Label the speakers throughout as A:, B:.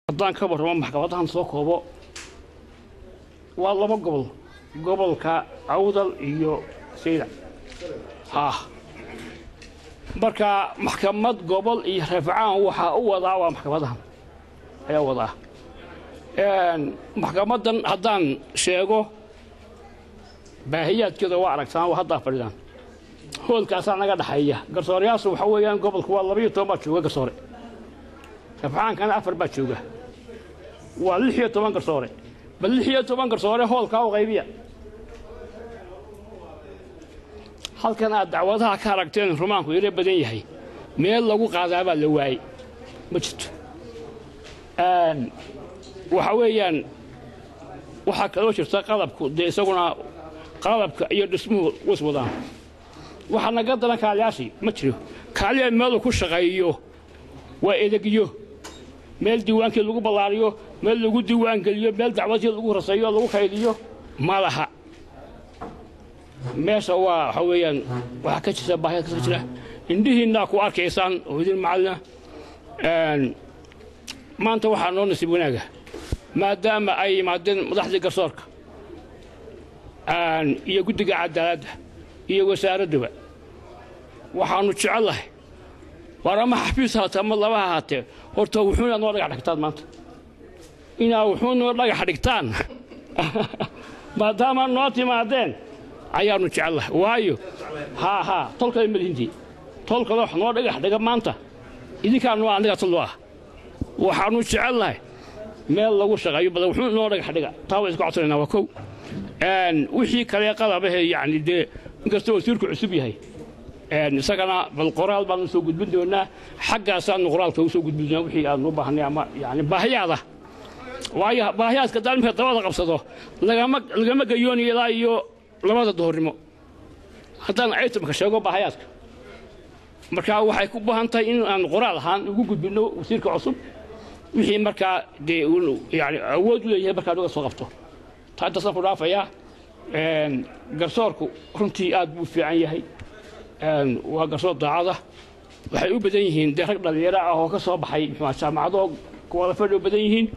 A: haddaan ka warramo maxkamadahan soo koobo waa laba gobol gobolka awdal iyo sayda ha marka maxkamad gobol iyo rafcaan waxaa u wadaa waa maxkamadahan ayaa u wadaa maxkamadan haddaan sheego baahiyaadkeeda waa aragtaan waa haddaa fadhidaan hoolkaasaa naga dhaxeeya garsooreyaashu waxa weeyaan gobolku waa labayo toban baa jooga garsoore rafcaankana afar baa jooga waa lix iyo toban garsoore bal lix iyo toban garsoore hoolkaa u qaybiya halkan aad dacwadaha ka aragteen rumaanku iro badan yahay meel lagu qaadaabaa la waayey ma jirto waxa weeyaan waxaa kaloo jirta qalabku dee isaguna qalabka iyo dhismuhu was wadaan waxaa naga daran kaaliyaashii ma jiro kaaliya meelu ku shaqeeyo waa edegyo meel diiwaankii lagu ballaariyo meel lagu diiwaangeliyo meel dacwadii lagu raseeyo lagu kaydiyo ma laha meesha waa waxa weeyaan waxaa ka jirta baahiyad ka jira indhihiinnaa ku arkaysaan oo idin macallina maanta waxaa noo nasiib wanaaga maadaama ay yimaadeen madaxdii garsoorka iyo guddiga cadaaladda iyo wasaaradduba waxaannu jecellahay waar ama xafiis haatee ama laba ha haatee horta wuxuuna noo dhagax dhigtaan maanta inaa wuxuu noo dhagax dhigtaan maadaama noo timaadeen ayaannu jecellahay waayo haa haa tolkale malihintii tolkale wax noo dhagax dhiga maanta idinkaa noo aniga tollo ah waxaannu jecelnahay meel lagu shaqeeyo badan wuxuu noo dhagax dhiga taa waa isku codsanaynaa waa kow wixii kale qalabahe yacni dee inkastoo wasiirku cusub yahay isagana bal qoraal baanu soo gudbin doonaa xaggaasaanu qoraalka u soo gudbin doonaa wixii aanu u baahnay ama yani baahiyaada waayo baahiyaadka daalmika dabada qabsado lagama lagama gayoonayo ilaa iyo labada doornimo haddaan aytamka sheego baahiyaadka marka waxay ku baahan tahay in aan qoraal ahaan ugu gudbinno wasiirka cusub wixii markaa dee yani awood u leeyahay markaa nuga soo qabto taa intaasaan ku dhaafayaa garsoorku runtii aad buu fiican yahay waa garsoor daacada waxay u badan yihiin dee rag dhallinyaro ah oo ka soo baxay muxua jaamacado kuwada fadhi u badan yihiin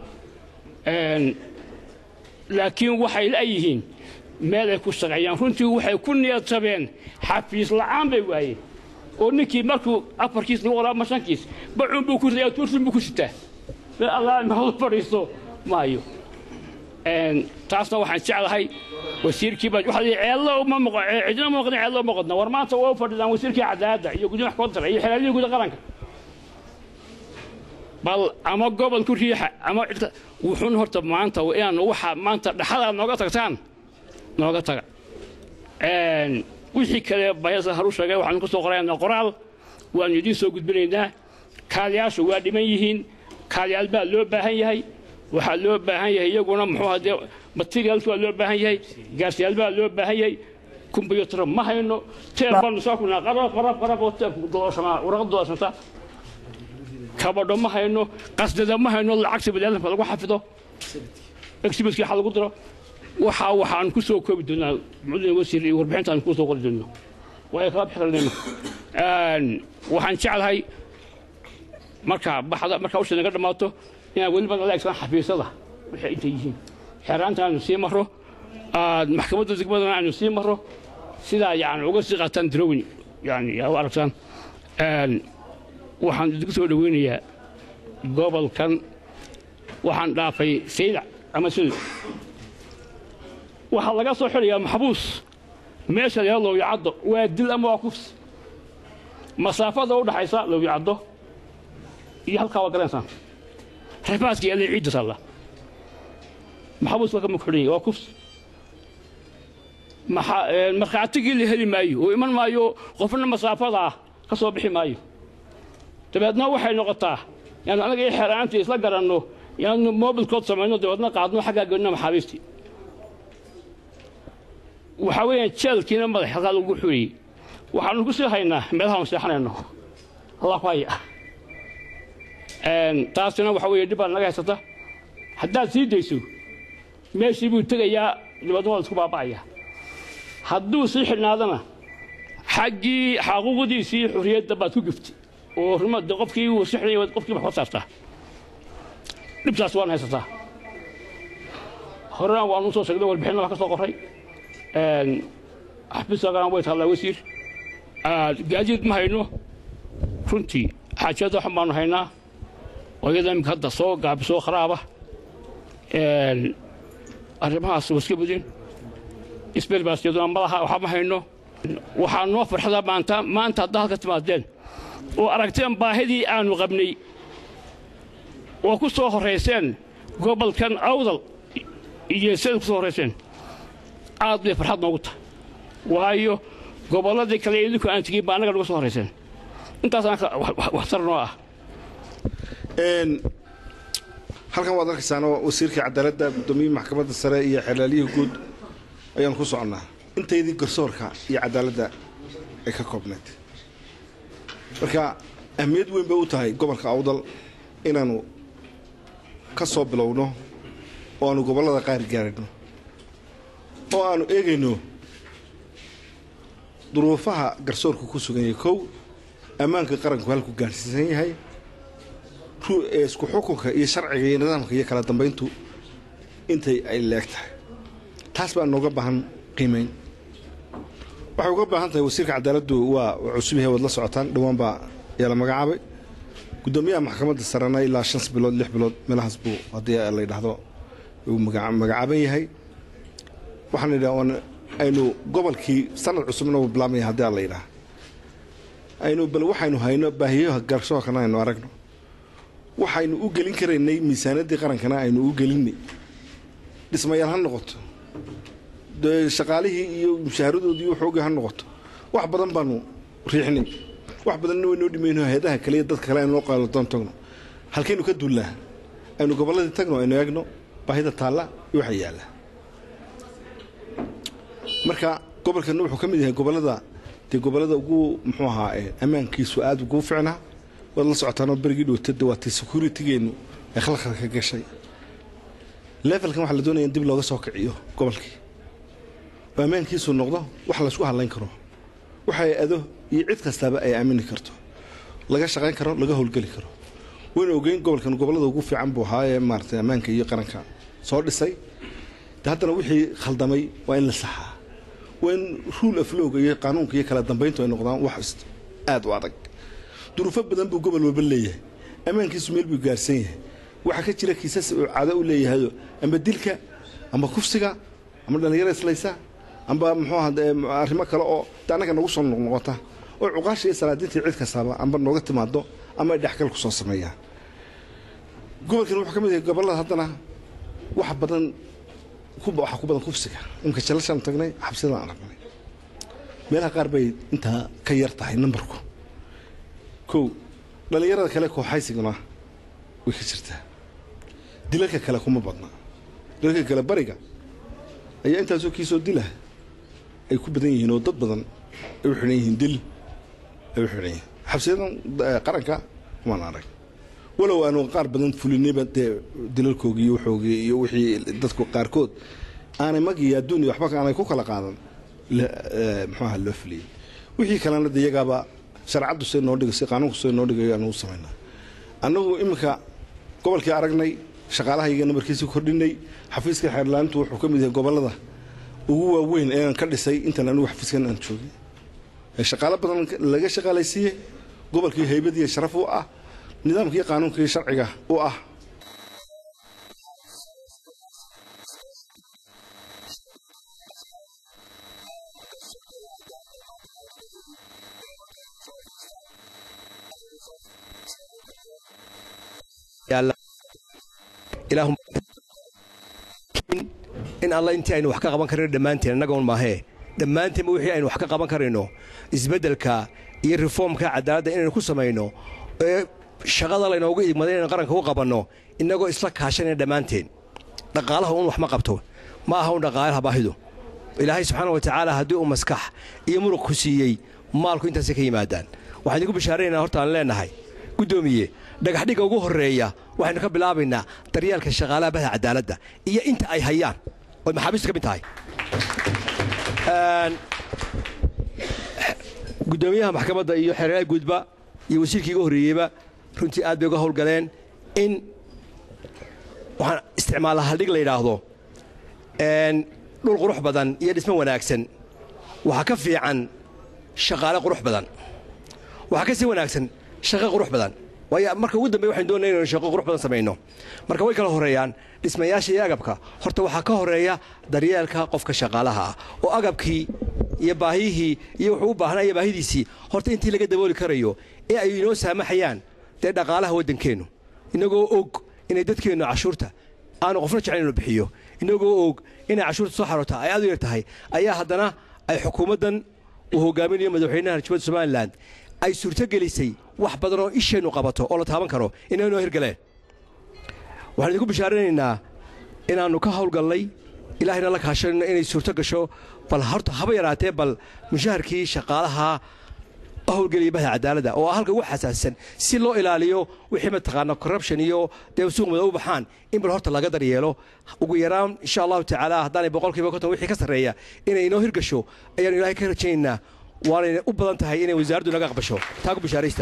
A: laakiin waxay la'yihiin meel ay ku shaqeeyaan runtii waxay ku niyad jabeen xafiis la'aan bay waayeen oo ninkii markuu afarkiis lagu qoraa ama shankiis bacun buu ku ridayaa tursin buu ku sitaa meel allah mahadu fadhiisto maayo taasna waxaan jeclahay wasiirkii baa waxa ceello uma moqo cidina uma moqdin ceello uma qodna war maanta waa u fadhidaan wasiirkii cadaaladda iyo guddiga maxkamadda sare iyo xeelaalihii guda qaranka bal ama gobol ku riixa ama cidka wuxuun horta maanta inaan waxa maanta dhaxada nooga tagtaan nooga taga wixii kale bayasa haru sheegay waxaanu ku soo qoraynaa qoraal waanu idiin soo gudbinaynaa kaaliyaashu waa dhiman yihiin kaaliyaal baa loo baahan yahay waxaa loo baahan yahay iyaguna muxuu hadee materials waa loo baahan yahay gaarsiyaal baa loo baahan yahay kumbuyuutar ma hayno teeb baanu soo kunaa qarab qarab qarab oo teebku dooshama warqad dooshanta kabadho ma hayno qasdada ma hayno lacagta baniaadamka lagu xafido exhibitkii waxa lagu diro waxaa waxaan ku soo koobi doonaa mudane wasiir iyo warbixintaan ku soo qori doono waayo kala bixinayno waxaan jeclahay marka baxda marka usha naga dhammaato inaan weliba nala egsan xafiisyada waxay intay yihiin xeeraanta aanu sii maro maxkamadda degmadana aanu sii maro sidaa yani uga sii qaataan darowin yani yaa u aragtaan waxaan idinku soo dhoweynayaa gobolkan waxaan dhaafay sayda ama sul waxaa laga soo xidhayaa maxbuus meesha laga lowyacaddo waa dil ama waa kufs masaafada u dhaxaysa lowyacaddo iyo halkaa waa garaysaan rafaaska iyo ciidda taalla maxabuus waa ka mugxidhanya waa kufs markhaatigii la heli maayo oo iman maayo qofna masaafada ah ka soo bixi maayo dabeedna waxay noqotaa yaanu anaga iyo xeeraantii isla garanno yaanu mobilkood samayno dabeedna qaadno xaggaa gelino maxaabiistii waxaa weeyaan jeelkiina madax halkaa lagu xuriyey waxaanu ku sii haynaa meelahaan seexanayno allah ku haya taasina waxa weeye dhib baa naga haysata haddaad sii dayso meeshii buu tegayaa dabeedna waa isku baaba'aya hadduu sii xidhnaadana xaggii xaquuqdiisii xurriyadda baad ku giftay oo rumada qofkii uu sixnay qofkii wax ka saartaa dhibtaas waan haysataa horena waanu soo sheegnay warbixinna wax ka soo qoray xafiiskagana way taallaa wasiir gaadiid ma hayno runtii xaajada waxan baanu haynaa oo iyada iminka hadda soo gaabisoo kharaaba arrimahaas waa iska budeen isberbaasyaduna malaha waxba ma hayno waxaa noo farxada maanta maanta haddaa halka timaadeen oo aragteen baahidii aanu qabnay oo ku soo horrayseen gobolkan awdal iyo siday ku soo horrayseen aad bay farxad noogu tahay waayo gobolladii kale idinku aan tegin baa annaga nagu soo horrayseen intaasaan waxtar noo ah
B: halkan waad arkaysaanoo wasiirka cadaaladda guddoomiyihii maxkamadda sare iyo xelaaliyihii guud ayaan ku soconnaa intaydii garsoorka iyo cadaaladda ay ka koobnayd marka ahmiyad weyn bay u tahay gobolka awdal inaannu ka soo bilowno oo aanu gobollada qaar gaarino oo aanu eegayno duruufaha garsoorku ku sugan yahay kow ammaanka qaranku halku gaadhsiisan yahay isku xukunka iyo sharciga iyo nidaamka iyo kala dambayntu intay ay leeg tahay taas baa nooga baahan qiimayn waxay uga baahan tahay wasiirka cadaaladdu waa cusub yahay waad la socotaan dhowaan baa yaa la magacaabay guddoomiyaha maxkamadda sarena ilaa shan bilood lix bilood meelahaas buu haddii la yidhaahdo uu magacaaban yahay waxaan idhaha aynu gobolkii sanad cusubna uu bilaabmaya haddii la yidhaha aynu bal waxaynu hayno baahiyaha garsoorkana aynu aragno waxaynu u gelin karaynay miisaanaddii qarankana aynu u gelinay dhismayaal ha noqoto shaqaalihii iyo mushaharadoodii waxoogii ha noqoto wax badan baanu riixnay wax badanna waynoo dhimayno hay-adaha kale iyo dadka kale aynu noo qaaladoon tagno halkaynu ka duullaa aynu gobolladii tagno aynu eegno baahida taalla iyo waxa yaalla marka gobolkanna wuxuu ka mid yahay gobollada dee gobollada ugu muxuu ahaa ammaankiisu aad ugu ficnaa waad la socotaanoo berigii dhowtade waa tii securitigeennu ay khalkhalka gashay levelkan waxaa la doonaya in dib looga soo kiciyo gobolkii oo ammaankiisu noqdo wax laysku hadlayn karo waxay ado iyo cid kastaaba ay aamini karto laga shaqayn karo laga howlgeli karo waynu ogeyn gobolkan gobollada ugu fiican buu ahaa ee maaragtay ammaanka iyo qaranka soo dhisay de haddana wixii khaldamay waa in la saxaa waa in ruule aflowga iyo qaanuunka iyo kala dambayntu ay noqdaan wax aad u adag duruufo badan buu gobol walba leeyahay ammaankiisu meel buu gaarsan yahay waxaa ka jira kiisas uu caado u leeyahayo amba dilka amba kufsiga amba dhallinyaro islaysa amba muxuu aha arrimo kale oo de annaga nagu soo noqnoqota oo cuqaasha iyo salaadiintii cid kastaaba amba nooga timaado ama ay dhexgal ku soo sameeyaan gobolkan wuxuu ka mid yahay gobollada haddana wax badan waxaa ku badan kufsiga imka jalashaan tagnay xabsiyadaan aragnay meelaha qaar bay intaa ka yar tahay nambarku kow dhallinyarada kale kooxaysiguna way ka jirtaa dilalka kale kuma badna dilalka kale bariga ayaa intaasoo kiisoo dila ay ku badan yihiin oo dad badan ay u xidhan yihiin dil ay u xidhan yihiin xabsiyadan qaranka kumaan arag walow aanu qaar badan fulinayba dee dilalkoogii iyo waxoogii iyo wixii dadku qaarkood aanay mag iyo adduun iyo waxba aanay ku kala qaadan muxuaha loo fuliyey wixii kalena de iyagaaba sharcaddu say noo dhigay si qaanuunku say noo dhigay aanu u samaynaa annagu iminka gobolkii aragnay shaqaalahayaga nabarkiisii kordhinay xafiiska xeerlaanintu wuxuu ka mid yahay gobollada ugu waaweyn ee aan ka dhisay intan anigu xafiiskan aan joogay shaqaalo badan laga shaqaalaysiiyey gobolkii haybadiiyo sharaf u ah nidaamkii qaanuunka iyo sharciga u ah
C: in alla intii aynu wax ka qaban karayno dhammaanteen annagoon maahee dhammaanteenba wixii aynu wax ka qaban karayno isbeddelka iyo reformka cadaaladda inaynu ku samayno ee shaqada laynoogu idmaday inaynu qaranka u qabanno innagoo isla kaashanayna dhammaanteen dhaqaalaha un wax ma qabto ma aha un dhaqaalaha baahidu ilaahay subxaana wa tacaala haddii uu maskax iyo muruq ku siiyey maalku intaasay ka yimaadaan waxaan idinku bishaaraynaa horta aan leennahay guddoomiye dhagaxdhigga ugu horreeya waxaynu ka bilaabaynaa daryeelka shaqaalaha bahda cadaaladda iyo inta ay hayaan oy maxaabiistu ka mid tahay guddoomiyaha maxkamadda iyo xeeraha guudba iyo wasiirkii iga horreeyeyba runtii aad bay uga howlgaleen in waxaan isticmaalaa haldhig la yidhaahdo dhul qurux badan iyo dhismo wanaagsan waxaa ka fiican shaqaale qurux badan waxaa ka sii wanaagsan shaqo qurux badan waayo marka ugu dambey waxaynu doonaya inaynu shaqo qurux badan samayno marka way kala horreeyaan dhismayaasha iyo agabka horta waxaa ka horreeya daryeelka qofka shaqaalaha ah oo agabkii iyo baahiyihii iyo wuxuu u baahnaya baahidiisii horta intii laga dabooli karayo ee ay inoo saamaxayaan dee dhaqaalaha waddankeennu inagoo og inay dadkeennu cashuurta aanu qofna jeclayn inuu bixiyo inagoo og inay cashuurta soo xaroota ay aad u yar tahay ayaa haddana ay xukuumaddan uu hogaaminayo madaxweynaha rajabadda somalilan ay suurtogelisay wax badan oo isheennu qabato oo la taaban karo inaynoo hirgaleen waxaan idinku bishaaranaynaa inaannu ka hawlgallay ilaahayna la kaashanayno inay suurto gasho bal horta haba yaraatee bal mushaharkii shaqaalaha hawlgeliya bahda cadaaladda oo ah halka ugu xasaasisan si loo ilaaliyo wixii mataqaana corruption iyo dee suuq mada u baxaan in bal horta laga daryeelo ugu yaraan insha allahu tacaala haddaanay boqolkiiba konton wixii ka sarreeya inay inoo hirgasho ayaanu ilaahay ka rajaynaynaa waanayna u badan tahay inay wasaaraddu naga aqbasho taa ku bishaaraysta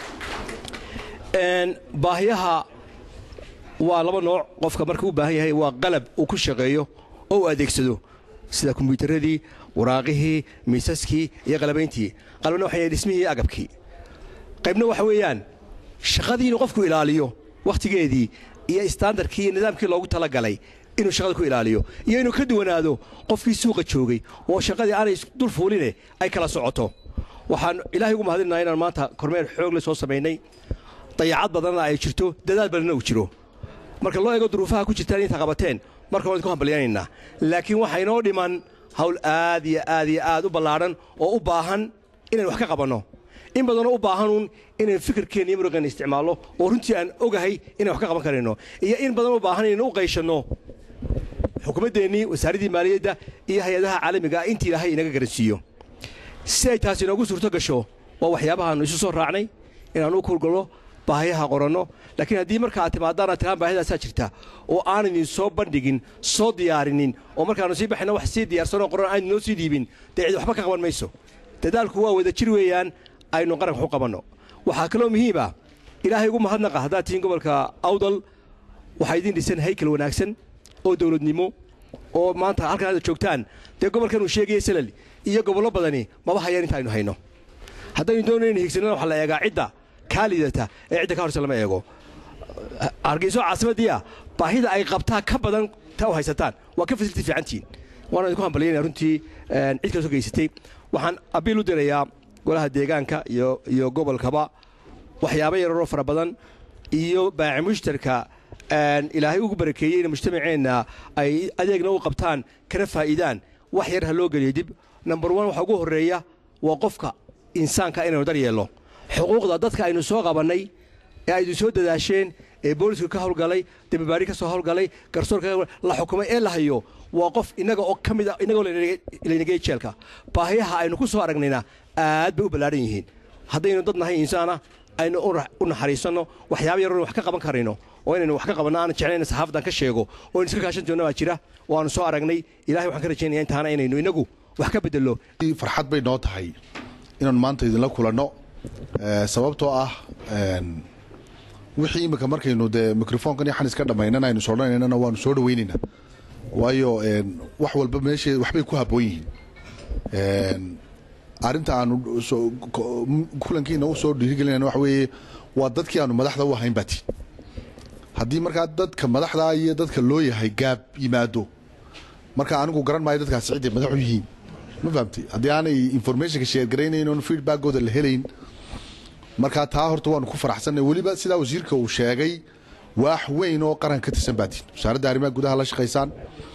C: baahiyaha waa laba nooc qofka marka u baahan yahay waa qalab uu ku shaqeeyo oo uu adeegsado sida kombyuutaradii waraaqihii miisaskii iyo qalabayntii qalabna waxa yahay dhismihii iyo agabkii qaybna waxa weeyaan shaqadii inuu qofku ilaaliyo wakhtigeedii iyo istaandarkii iyo nidaamkii loogu talagalay inuu shaqada ku ilaaliyo iyo inuu ka duwanaado qofkii suuqa joogay oo shaqadii aanay dul fuuline ay kala socoto waxaan ilaahay ugu mahadinaynaa inaan maanta kormeer xoogle soo samaynay dayacad badanna ay jirto dadaal badanna uu jiro marka loo eego duruufaha ku jirtaan inta qabateen marka waan idinku hambalyanaynaa laakiin waxaa inoo dhiman hawl aad iyo aad iyo aad u ballaadhan oo u baahan inaynu wax ka qabanno in badanoo u baahanuun inaynu fikirkeenna iyo muruqeenna isticmaalno oo runtii aan ogahay inayn wax ka qaban karayno iyo in badan u baahan inaynu u qayshanno xukuumaddeennii wasaaraddii maaliyadda iyo hay-adaha caalamiga ah intii ilaahay inaga garansiiyo si ay taasi inoogu suurto gasho waa waxyaabahaannu isu soo raacnay inaannu u kurgallo baahiyaha qoranno laakiin haddii marka aad timaadaan aad tiraan baahidaasaa jirta oo aan idin soo bandhigin soo diyaarinin oo markaannu sii baxayna wax sii diyaarsanoo qoran aan idinoo sii dhiibin dee cid waxba ka qaban mayso dadaalku waa wada jir weeyaan aynu qaranka u qabanno waxaa kaloo muhiima ilaahay ugu mahadnaqa haddaad tihiin gobolka awdal waxaa idiin dhisan haykal wanaagsan oo dawladnimo oo maanta halkan aad joogtaan dee gobolkan uu sheegaya salal iyo gobollo badani maba hayaan inta aynu hayno haddaynu doonayna higsanana waxaa la eegaa cidda kaa lidata ee cidda ka horse lama eego hargeyso caasimaddiia baahida ay qabtaa ka badan ta u haysataan waa ka fasilti fiicantihiin waana idinku hambalyanaya runtii cid kala soo geysatay waxaan abiil u dirayaa golaha deegaanka iyo iyo gobolkaba waxyaabo yararoo fara badan iyo baaci mushtarka ilaahay ugu barakeeyey in mujtamaceenna ay adeegna u qabtaan kana faa'iidaan wax yar ha loo geliyo dib number one waxa ugu horreeya waa qofka insaanka inaynu daryeelno xuquuqda dadka aynu soo qabannay ee aydu soo dadaasheen ee booliska ka hawlgalay dababaari ka soo hawlgalay garsoorka la xukumay ee la hayo waa qof innaga oo ka mida innagoo laynagey jeelka baahiyaha aynu ku soo aragnayna aad bay u ballaadhan yihiin haddaynu dad nahay insaana aynu u naxariisanno waxyaaba yaroon wax ka qaban karayno oo inaynu wax ka qabanno aanan jeclayna saxaafadan ka sheego oo aynu iska kaashan doonna baa jira oo aanu soo aragnay ilahay waxaan ka rajaynaya intaana inaynu inagu wax ka beddello
D: farxad bay noo tahay inaanu maanta idinla kulanno sababtoo ah wixii imika markaynu dee microfonkan iyo xanis ka dhammaynana aynu sodhanaynana waanu soo dhawaynaynaa waayo wax walba meeshe waxbay ku habboon yihiin arrinta aanu kulankiina u soo dhiirigelinayna waxa weeye waa dadkii aanu madaxda u ahayn baati haddii markaa dadka madaxda iyo dadka loo yahay gaab yimaado marka anigu garan maayo dadkaasi cidday madaxu yihiin ma fahamtay haddii aanay informationka sheergaraynayn oon feedbackooda la helayn markaa taa horta waanu ku faraxsannay weliba sidaa wasiirka uu sheegay waax weyn oo qaran ka tirsan baatiin wasaaradda arrimaha gudaha la shaqaysaan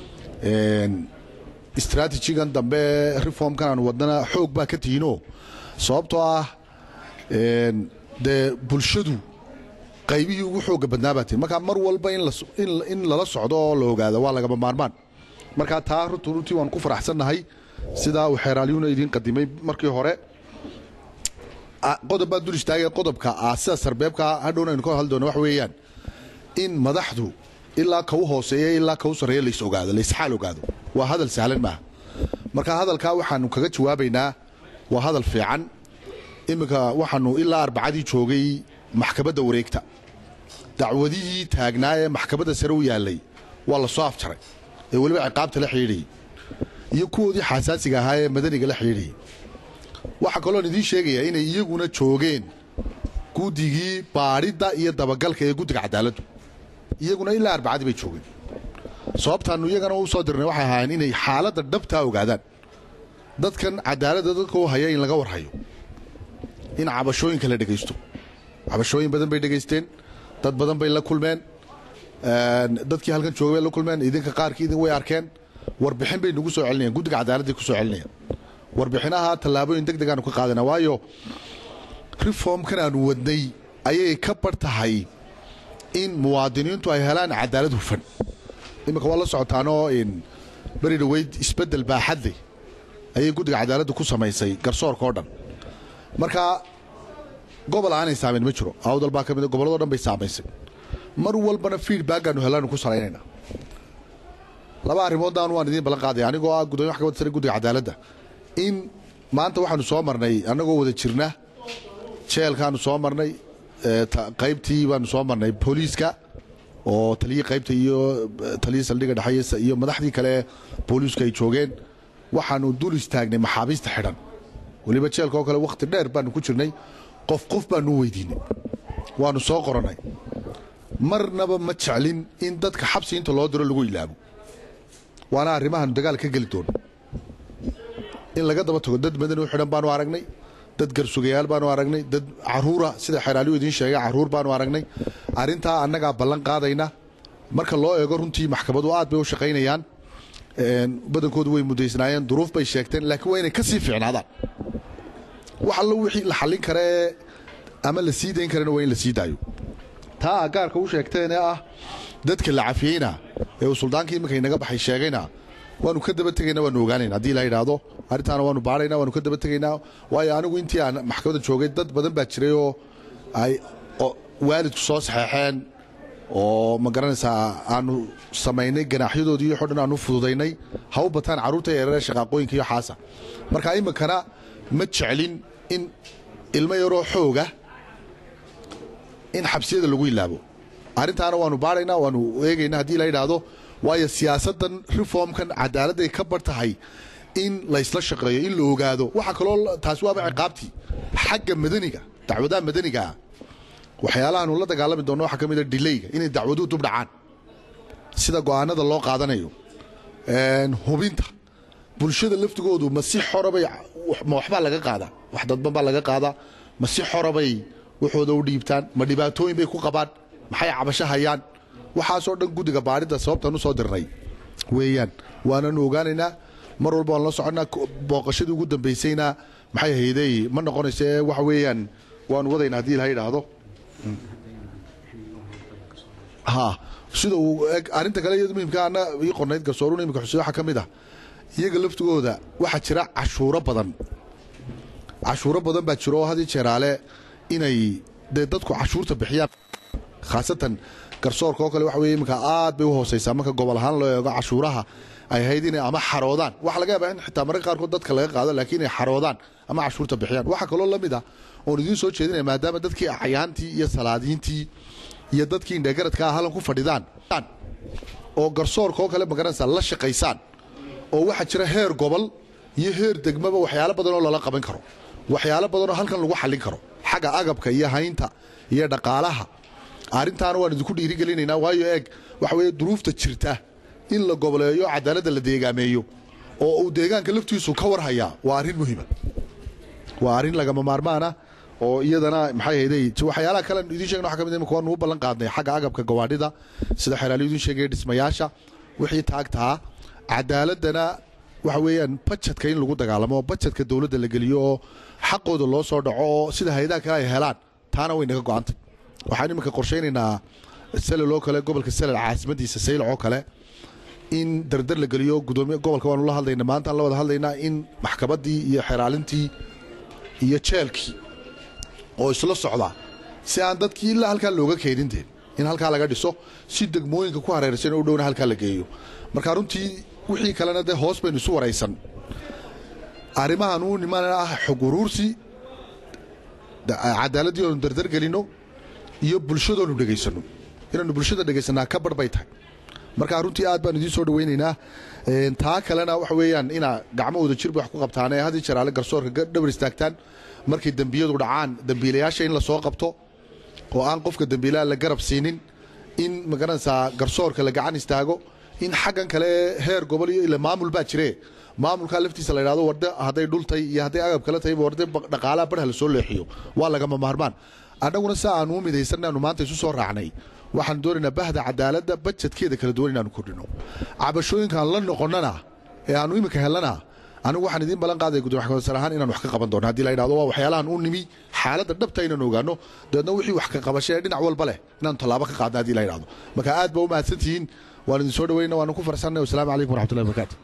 D: istraatijigan dambe reformkan aan wadnana xoog baa ka tihiinoo sababtoo ah dee bulshadu qaybihii ugu xooga badnaa baa tihin markaa mar walba in lala socdo oo la ogaado waa lagama maarmaan markaa taa runtu runtii waanu ku faraxsannahay sidaa uu xeeraalyuuna idiin qadimay markii hore qodob baan dul istaagay qodobka ah sida sarbeebka hadhowna aynu ka hadli doona wax weeyaan in madaxdu ilaa kau hooseeya ilaa kau sarreeya lays ogaado laysxaal ogaado waa hadal sahlan maaha marka hadalkaa waxaanu kaga jawaabaynaa waa hadal fiican iminka waxaanu ilaa arbacadii joogay maxkamadda wareegta dacwadihii taagnaa ee maxkamadda sare u yaallay waa la soo afjaray ee weliba ciqaabta la xidhiidhayay iyo kuwoodii xasaasiga ahaa ee madaniga la xidhiidhayay waxaa kaloon idiin sheegayaa inay iyaguna joogeen guddigii baadhidda iyo dabagalka ee guddiga cadaaladdu iyaguna ilaa arbacadii bay joogeen sababtaannu iyagana u soo dirnay waxay ahaayeen inay xaaladda dhabtaa ogaadaan dadkan cadaaladda dadka u haya in laga warhayo in cabashooyinka la dhegaysto cabashooyin badan bay dhegaysteen dad badan bay la kulmeen dadkii halkan joogay bay la kulmeen idinka qaarkii idin way arkeen warbixin bay nagu soo celinayaan guddiga cadaaladday ku soo celinayaan warbixinaha tallaabooyin deg degaanu ka qaadana waayo reformkan aanu wadnay ayay ka bar tahay in muwaadiniintu ay helaan cadaalad hufan iminka waa la socotaanoo beri dhaweyd isbeddel baaxadle ayay guddiga cadaaladda ku samaysay garsoorka oo dhan marka gobol aanay saamayn ma jiro awdal baa ka mid gobolladoo dhan bay saamaysay mar walbana feedbackaanu helaanu ku salaynayna laba arrimoodaan waan idiin ballan qaadaya anigoo ah gudoomiye maxkamadda sare guddiga cadaaladda in maanta waxaanu soo marnay annagoo wada jirna jeelkaanu soo marnay qaybtii baanu soo marnay booliiska oo taliyii qaybta iyo taliyii saldhigga dhexeeye iyo madaxdii kale ee booliisku ay joogeen waxaanu dul istaagnay maxaabiista xidhan weliba jeelka oo kale wakhti dheer baanu ku jirnay qof qof baanu u weydiinay waanu soo qorannay marnaba ma jeclin in dadka xabsi inta loo diro lagu ilaabo waana arrimahaanu dagaal ka geli doono in laga daba tago dad madani u xidhan baanu aragnay dad garsugayaal baanu aragnay dad caruura sida xeraaliyu idiin sheegay caruur baanu aragnay arrintaa annagaa ballan qaadayna marka loo eego runtii maxkamadu aad bay u shaqaynayaan badankoodu way mudaysnaayeen duruuf bay sheegteen laakiin waa inay ka sii fiicnaadaan wax allo wixii la xallin karee ama la sii dayn karana waa in la sii daayo taa agaarka u sheegteenee ah dadka la cafiyeyna ee uu suldaankii iminka inaga baxay sheegayna waanu ka daba tegaynaa waanu ogaanayna haddii la yidhaahdo arrintaana waanu baadhaynaa waanu ka daba tegaynaa waayo anigu intii aan maxkamadda joogay dad badan baa jiray oo ay waalidku soo saxeexeen oo ma garanaysaa aanu samaynay ganaaxyadoodii iyo xodhan aanu fududaynay ha u bataan carruurta yareere shaqaaqooyinka iyo xaasa marka iminkana ma jeclin in ilmo yaroo xooga in xabsiyada lagu ilaabo arrintaana waanu baadhaynaa waanu eegaynaa haddii la yidhaahdo waayo siyaasaddan reformkan cadaaladday ka bar tahay in laysla shaqeeyo in la ogaado waxaa kaloo taasi waaba ciqaabtii xagga madaniga dacwadaha madanigaa waxyaalahaanu la dagaalami doonno waxaa ka mid a dilayga inay dacwaduhu dub dhacaan sida go'aanada loo qaadanayo hubinta bulshada laftigoodu ma si xorabay ma waxbaa laga qaadaa wax dadban baa laga qaadaa ma si xorabay waxooda u dhiibtaan ma dhibaatooyin bay ku qabaan maxay cabasho hayaan waxaasoo dhan guddiga baadhidda sababtaan u soo dirnay weeyaan waananu ogaanaynaa mar walba waan la soconnaa booqashadii ugu dambaysayna maxay haydey ma noqonaysa ee waxa weeyaan waanu wadaynaa haddii ilaha yidhaahdo ha sida uu arrinta kale iyada muhimka ana ii qornayd garsooruna imika xusey waxaa ka mid ah iyaga laftigooda waxaa jira cashuuro badan cashuuro badan baa jiro oo hadii jeeraale inay dee dadku cashuurta bixiyaan khaasatan garsoorka oo kale waxa weye iminka aad bay u hoosaysaa marka gobol ahaan loo eego cashuuraha ay ahayd inay ama xaroodaan waxa laga yaabaa in xitaa mararka qaarkood dadka laga qaado laakiin inay xaroodaan ama cashuurta bixiyaan waxaa kaloo la mid ah oon idiin soo jeedinaya maadaama dadkii acyaantii iyo salaadiintii iyo dadkii indhegaradka ah hallan ku fadhidaan oo garsoorka oo kale magaranaysaa la shaqaysaan oo waxaa jira heer gobol iyo heer degmaba waxyaalo badan oo lala qaban karo waxyaalo badan oo halkan lagu xallin karo xagga agabka iyo haynta iyo dhaqaalaha arrintaana waan idinku dhiirigelinaynaa waayo eeg waxa weeye duruufta jirta in la goboleeyo cadaaladda la deegaameeyo oo uu deegaanka laftiisu ka warhayaa waa arrin muhiima waa arrin lagama maarmaana oo iyadana maxay hayday waxyaalaha kale idiin sheegna waxa ka mid imika waanu u ballan qaadnay xagga agabka gawaadhida sida xeraaliyu idiin sheegaya dhismayaasha wixii taagtaa cadaaladana waxa weeyaan bajetka in lagu dagaalamo oo bajetka dowladda la geliyo oo xaqooda loo soo dhaco oo sida hay-adaha kale ay helaan taana way naga go-antay waxaan iminka qorshaynaynaa salal oo kale gobolka salal caasimadiisa saylac oo kale in dardar la geliyo gudoomiye gobolka waanu la hadlaynaa maanta aan la wada hadlaynaa in maxkamaddii iyo xeraalintii iyo jeelkii oo isla socda si aan dadkii ilaa halkaa looga keenin deen in halkaa laga dhiso si degmooyinka ku hareeraysan oo u dhowna halkaa la geeyo marka runtii wixii kalena dee hoos baynu isu waraysan arrimahan uu niman ah xog uruursi cadaaladdii oonu dardar gelinno iyo bulshadoonu dhegaysanno inaanu bulshada dhegaysanaa ka bar bay tahay marka runtii aad baan idiin soo dhawaynaynaa Een, taa kalena waxa weeyaan inaa gacmo wada jirba wax ku qabtaan ee had iyo jeer alle garsoorka ga- dhabar istaagtaan markay dembiyadu dhacaan dembiilayaasha in lasoo qabto oo aan qofka dembiilaha la garab siinin in magaranaysaa garsoorka la gacan istaago in xaggan kale heer gobol iyo ila maamul baa jire maamulkaa laftiisa la yidhahdo warde hadday dhultay iyo hadday agab kale tahay warde ba- dhaqaalaha barha lasoo leexiyo waa lagama maarmaan annaguna si aanu u midaysan aanu maanta isu soo raacnay waxaan doonaynaa bahda cadaaladda bajedkeeda kala duwan inaanu kordhino cabashooyinkaan la noqonnana ee aanu iminka helana anigu waxaan idiin ballan qaadaya gudoomiye xakamsar ahaan inaan wax ka qaban doono haddii la yidhahdo waa waxyaalahan u nimi xaaladda dhabta inaan ogaano dabeedna wixii wax ka qabasho ee dhinac walba leh inaanu tallaabo ka qaadna haddii la yidhahdo marka aad baa u mahadsantihiin waan idin soo dhawayna waanu ku farsanay wasalaamu calaykum waraxmatullahi wabarakaatu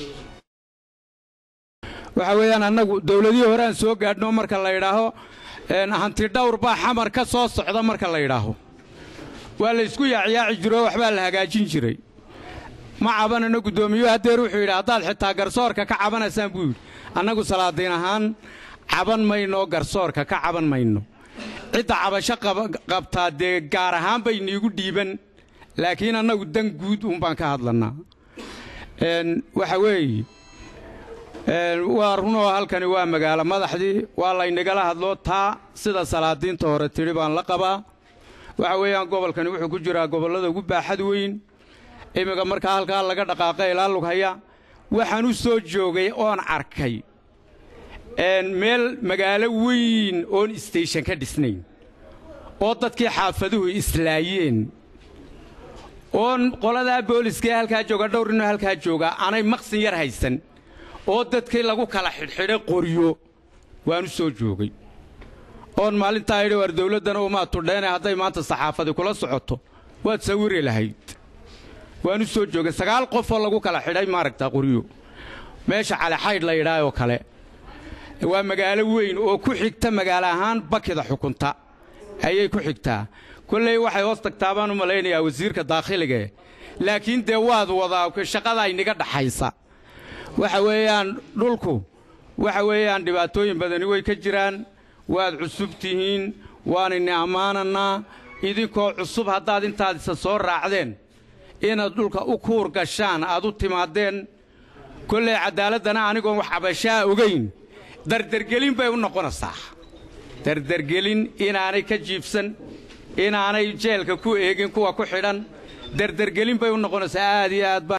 E: waxa weeyaan annagu dowladihii hore aan soo gaadhno marka la yidhaaho een, hanti dhawr baa xamar ka soo socda marka la yidhaaho waa la isku yaacyaaci jiro oo waxbaa la hagaajin jiray ma cabanano guddoomiyuhu haddeer wuxuu yidhi haddaad xitaa garsoorka ka cabanaysaan buu yidhi annagu salaadiin ahaan caban mayno garsoorka ka caban mayno cidda cabasho qaba- qabtaa dee gaar ahaan bay niigu dhiiban laakiin annagu dan guud uunbaan ka hadlannaa Een, waxa weeye Een, waa runoo halkani waa magaalo madaxdii waa laynagala hadlo taa sida salaadiinta hore tidhi baan la qabaa waxa weeyaan gobolkani wuxuu ku jiraa gobollada ugu baaxad weyn imminka markaa halkaa laga dhaqaaqa ilaa lughaya waxaan u soo joogay oon arkay een, meel magaalo weyn oon isteyshan ka dhisnayn oo dadkii xaafaduhu islaayeen oon qoladaa booliskee halkaa jooga dhowr inoo halkaa jooga aanay maqsin yar haysan oo dadkii lagu kala xidhxidhay qoryo waan u soo joogay oon maalintaa idhi war dawladdana umaa tudheene hadday maanta saxaafadi kula socoto waad sawiri lahayd waan u soo joogay sagaal qofoo lagu kala xidhay maaragtaa qoryo meesha calixaydh la yidhaah oo kale waa magaalo weyn oo ku xigta magaalo ahaan bakida xukunta ayay ku xigtaa kolley waxay hoos tagtaa baan u malaynayaa wasiirka daakhiligae laakiin dee waad wadaa shaqada inaga dhaxaysa waxa weeyaan dhulku waxa weeyaan dhibaatooyin badani way ka jiraan waad cusub tihiin waanayna ammaanannaa idinkoo cusub haddaad intaad isa soo raacdeen inaad dhulka u kuur gashaan aad u timaadeen kolley caddaaladdana anigoon wax cabashaa ogayn dardargelin bay u noqonaysaa dardargelin inaanay ka jiibsan inaanay jeelka ku eegin kuwa ku xidhan dardargelin bay u noqonaysaa aad iyo aad baa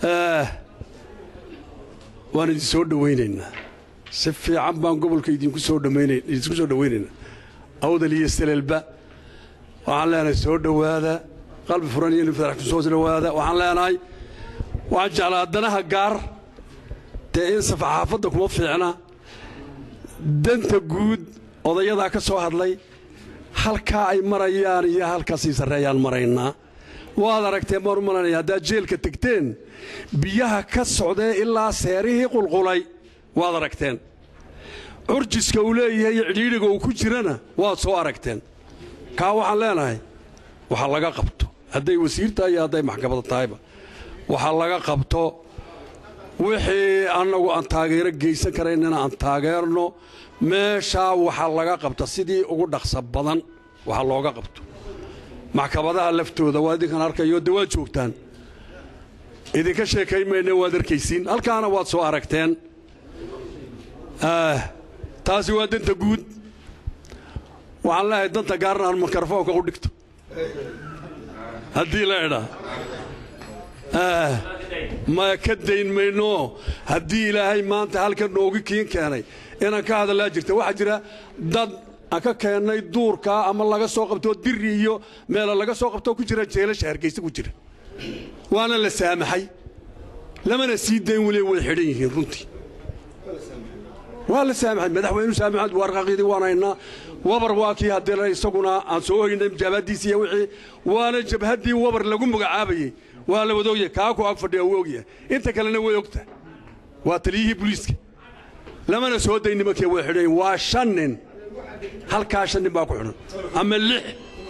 F: waan idin soo dhowaynaynaa si fiican baan gobolka idinku soo dhammayna idinku soo dhowaynaynaa awdal iyo saleelba waxaan leenahay soo dhowaada qalbi furan iyo nifarax ku soo dhowaada waxaan leenahay waxaan jeclaa danaha gaar dee in safaxaafadda kuma fiicna danta guud odayadaa ka soo hadlay halkaa ay marayaan iyo halkaasii sarreeyaan maraynaa waad aragteen baan u malanaya haddaad jeelka tegteen biyaha ka socdee ilaa seerihii qulqulay waad aragteen curjiska uu leeyahay iyo cidhiidhiga uu ku jirana waad soo aragteen kaa waxaan leenahay waxa laga qabto hadday wasiir tahay iyo hadday maxkamada tahayba waxa laga qabto wixii annagu aan taageero geysan karaynana aan taageerno meeshaa waxa laga qabta sidii ugu dhaqsa badan waxa looga qabto maxkamadaha laftooda waa idinkan arkayo de waad joogtaan idinka sheekayn mayne waad arkaysiin halkaana waad soo aragteen taasi waa danta guud waxaan leehay danta gaarna aan mikrofoonka u dhigto haddii la idhaa ma ka dayn mayno haddii ilaahay maanta halkan noogu kiin keenay inaan ka hadallaa jirta waxaa jira dad aan ka keennay duurkaa ama laga soo qabtoo diri iyo meela laga soo qabtoo ku jira jeelasha hargaysa ku jira waana la saamaxay lamana sii dayn weli way xidhan yihiin runtii waa la saamaxay madaxweynu saamaxad warqaqidii waan haynaa wabar waa kii haddii isaguna aan soo hoynay jabhaddiisi iyo wixii waana jabhaddii wabar lagu magacaabayey waa la wada ogyahay kaa ku ag fadhiya wuu ogyahay inta kalena way ogtahay waa taliyihii booliiska lamana soo dayn nimankii way xidhan yihiin waa shan nin halkaa shan nin baa ku xidhan ama lix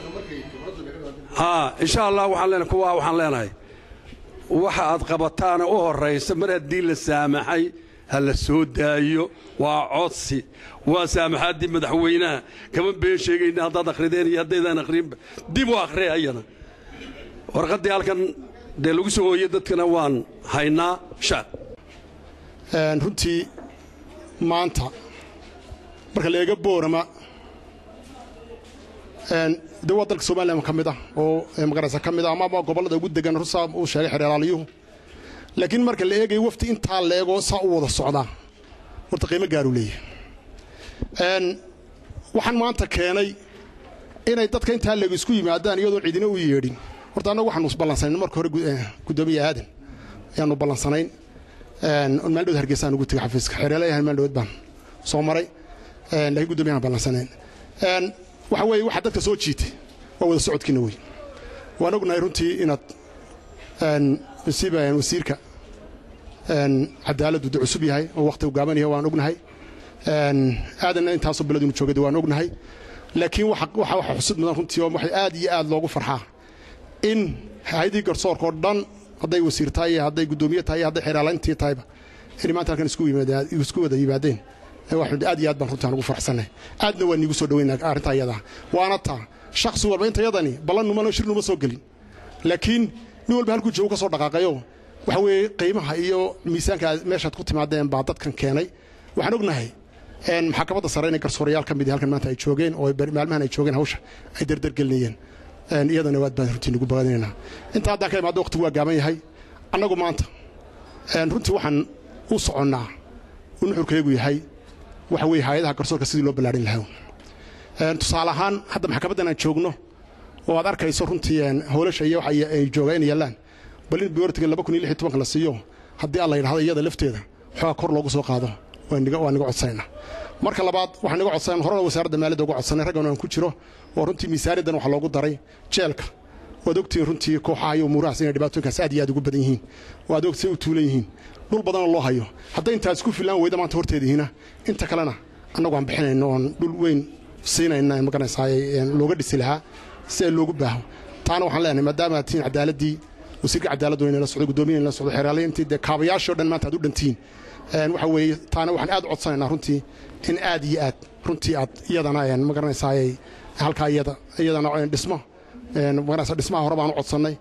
F: haa insha allah waxaan leenahay kuwaa waxaan leenahay waxa aad qabataana u horraysa mar haddii la saamaxay ha la soo daayo waa codsi waa saamaxaaddii madaxweynaha kama been sheegayna haddaad akhrideen iyo haddaydaan akhrinba dib u akhriya ayana warqaddii halkan dee lagu soo hooyey dadkana waan haynaa shaad
G: runtii maanta marka la eega boorama de waa dalka somalilan ka mid ah oo magaraysa ka mid ah ama gobollada ugu degan rusaa uu sheegay xereeraaliyuhu laakiin marka la eegayo wafti intaa la eego saa u wada socdaa horta qiimo gaaruu leeyahay waxaan maanta keenay inay dadka intaa leego isku yimaadaan iyadoo cidina u yeedhin horta annagu waxaanu isballansanayn marka hore guddoomiye aadan ayaanu ballansanayn maaldhowd hargeysaan ugu tegay xafiiska xereelayahan maaldhowd baan soo maray laakiin guddoomiyahan ballansanayn waxa weeye waxaa dadka soo jiitay waa wada socodkiina wey waan ognahay runtii inaad masiiba wasiirka cadaaladdu de cusub yahay oo wakhti gaaban yahay waan ognahay aadanna intaasoo bilood inu joogay waan ognahay laakiin waxa waxa xusud mudan runtii oo waxay aad iyo aad loogu farxaa in hay-adii garsoorka oo dhan hadday wasiir tahay iyo hadday guddoomiye tahay iyo hadday xeeraalayntii tahayba inay maanta halkan isku wada yimaadeen aad iyo aad baan runtaan ugu farxsannahay aadna waa niigu soo dhaweynaa arrintaa iyadaa waana taa shakhsi walba inta yadani ballan numano shir numa soo gelin laakiin nin walba halkuu joogu ka soo dhaqaaqayo waxa weeye qiimaha iyo miisaanka meeshaad ku timaadeen baa dadkan keenay waxaan ognahay maxkamadda sare inay garsoorayaal ka mid halkan maanta ay joogeen oo maalmahan ay joogeen hawsha ay derdergelinayeen iyadana waad baan runtii nugu bagadinaynaa intaa haddaan ka imaado waqtigu waa gaaban yahay annagu maanta runtii waxaan u soconnaa u nuxurkayagu yahay waxa weeye hay-adaha garsoorka sidii loo ballaadhin lahaa tusaale ahaan hadda maxkamaddan aan joogno oo aad arkayso runtii howlasha iyo waxa ay joogaan inay yaallaan bal in biyortiga laba kun iyo lix iyo tobanka la siiyo haddii alla yidhahdo iyada lafteeda xoogaa kor loogu soo qaado waa niga codsanaynaa marka labaad waxaan niga codsanan horena wasaaradda maaliyadda uga codsanay raggan aan ku jiro oo runtii miisaaniyaddan waxaa loogu daray jeelka waad ogtihiin runtii kooxaha iyo umuurahaas inay dhibaatooyinkaas aad iyo aad ugu badan yihiin oo aad ogtihiin u tuulan yihiin dhul badanoo loo hayo hadday intaas ku filaan weyda maanta horteedihiina inta kalena annagu aan bixinayno oon dhul weyn siinayna magaranaysaa looga dhisi lahaa si ay loogu baaho taana waxaan leenahay maadaama aad tihiin cadaaladii wasiirka cadaaladdu inay la socdo guddoomiya inay la socdo xeeraalay intii dee kaabayaashii o dhan maanta aad u dhantihiin waxa weeye taana waxaan aad u codsanaynaa runtii in aad iyo aad runtii aad iyadana magaranaysaa halkaa iyada iyadana dhismo magaranaysaa dhismaha hore baan u codsannay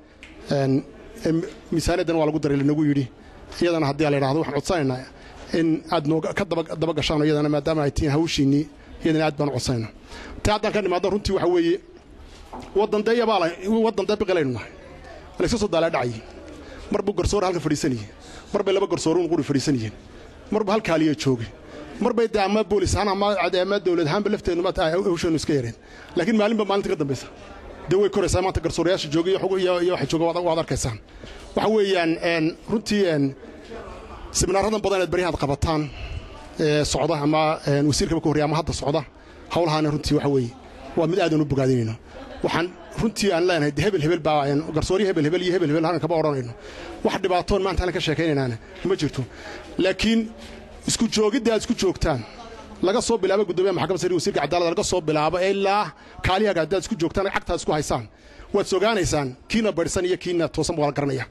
G: miisaaniyaddan waa lagu daray lanagu yidhi iyadana haddii la yidhahdo waxaan codsanaynaa in aad nooga ka daba gashaan iyadana maadaama ay tihiin hawshiinnii iyadana aad baan u codsanaynaa ta haddaan ka nimaado runtii waxa weeye waddan dee yabaala waddan dee biqilaynu nahay layska soo daalaa dhacayay mar buu garsoore halka fadhiisanayay mar bay laba garsoore un quri fadhiisanayeen mar buu halkaaliya joogay mar bay dee ama boolis ahaan ama ama dawlad ahaanba lafteennu maata hawsheenu iska yareen laakiin maalinba maalinta ka dambaysa dee way koraysaa maanta garsoorayaasha joogay iyo waxa jooga waad arkaysaan waxa weeyaan runtii seminaaradan badan inaad baryahaad qabataan socda ama wasiirkaba ka horreya ama hadda socda howlahaana runtii waxa weeye waa mid aadan u bogaadinayno waxaan runtii aan leenahay hebel hebel baa garsooryo hebel hebel iyo hebel hebel halkan kama odhanayno wax dhibaatoon maanta halkan ka sheekaynaynaana ma jirto laakiin isku joogidda aad isku joogtaan laga soo bilaabo guddoomiyaha maxkamadda sare wasiirka cadaaladda laga soo bilaabo ilaa kaaliyaga haddaad isku joogtaan cagtaad isku haysaan waad sogaanaysaan kiina badhsan iyo kiina toosan baa la garanaya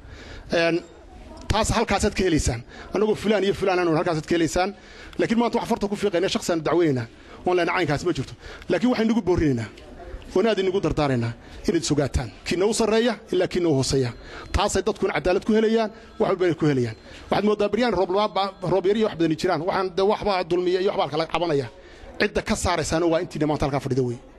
G: taas halkaasaad ka helaysaan annagoo fulaan iyo fulaan aanu halkaasaad ka helaysaan laakiin maanta wax farta ku fiiqayna shakhsiaanu dacweynaynaa oon leena caynkaas ma jirto laakiin waxaynu ugu boorinaynaa oon aad inagu dardaaraynaa inaad sogaataan kiina u sarreeya ilaa kiina u hooseeya taasay dadkuna cadaalad ku helayaan wax walbana ku helayaan waxaad moodaa baryaan roobyar iyo wax badani jiraan waxaan de waxbaa dulmiya iyo waxbaa kala cabanaya cidda ka saaraysaana waa intiina maanta halkaa fadhida wey